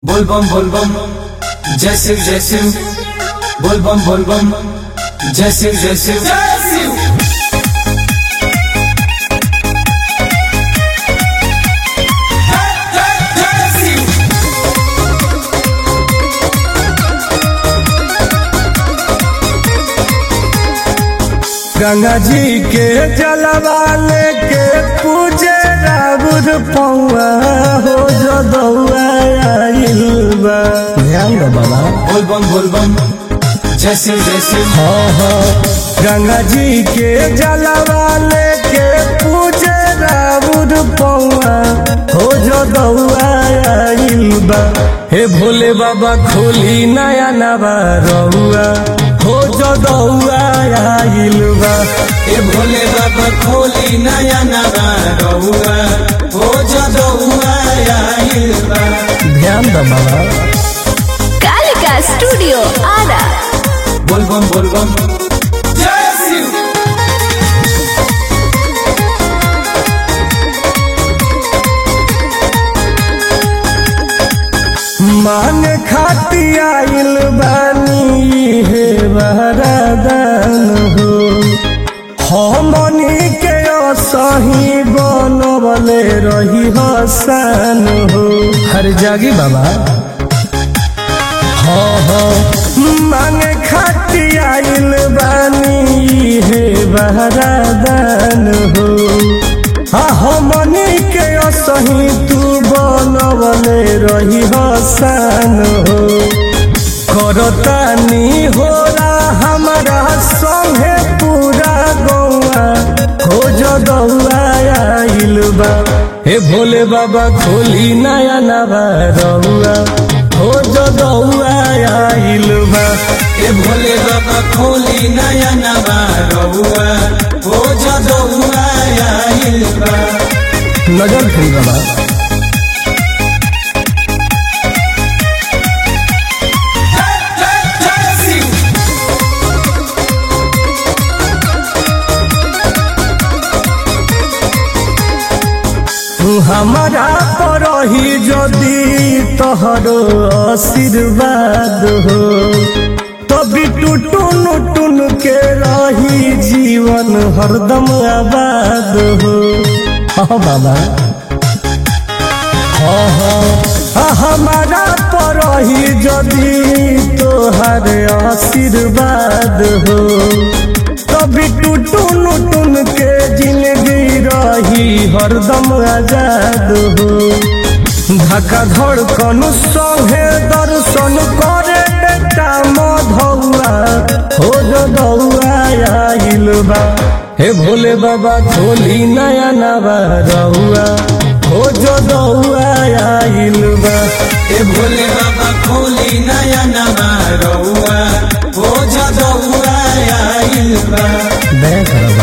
बोलबम बोलबम जय शिव जय शिव बोलबम बोलबम जय शिव जय शिव जय शिव गंगा जी के जलवा लेके पूजे राउर पौआ हो जदौआ आइल बा ध्यान दो बाबा बोलबम बोलबम जय शिव जय शिव हाँ हाँ गंगा जी के जलवा लेके पूजे राउर पौआ हो जदौआ आइल बा हे भोले बाबा खोली नया नवा रहुआ हो जदौआ आइल बा ए भोले बाबा खोली नया नवा रहुआ हो जदौआ आइल बा ध्यान दो बाबा कालिका स्टूडियो आरा बोलबम बोलबम जय शिव मान खाती आइल बानी हे वरदान हो हमनी के सही बनवले रही हसन हो हर जागी बाबा हाँ हाँ मांगे खाती आइल बानी हे वरदान हो हाँ हमनी के सही तू बनवले रही हसन हो करतानी होला हमारा संगे पूरा गौआ हो जदौआ आइल बा हे भोले बाबा खोली नया नवा रहुआ हो जदौआ आइल बा ए भोले बाबा खोली नया नवा रहुआ हो जदौआ आइल बा नजर फिर बाबा जय शिव हमारा पर ही जदि तोहरो आशीर्वाद हो तभी टूटुन टुन के रही जीवन हरदम आबाद हो हाँ बाबा हाँ हाँ हाँ, हमारा पर ही जदि तोहर आशीर्वाद हो कभी टूटुन टुन के जिंदगी रही हरदम आजाद हो धक्का धड़कन संगे दर्शन करे बेटा मधौआ हो जदौआ आइल बा हे भोले बाबा खोली नया नवा रहुआ हो जदौआ आइल बा ए भोले बाबा खोली नया नवा रहुआ हो जदौआ आइल बा दया करो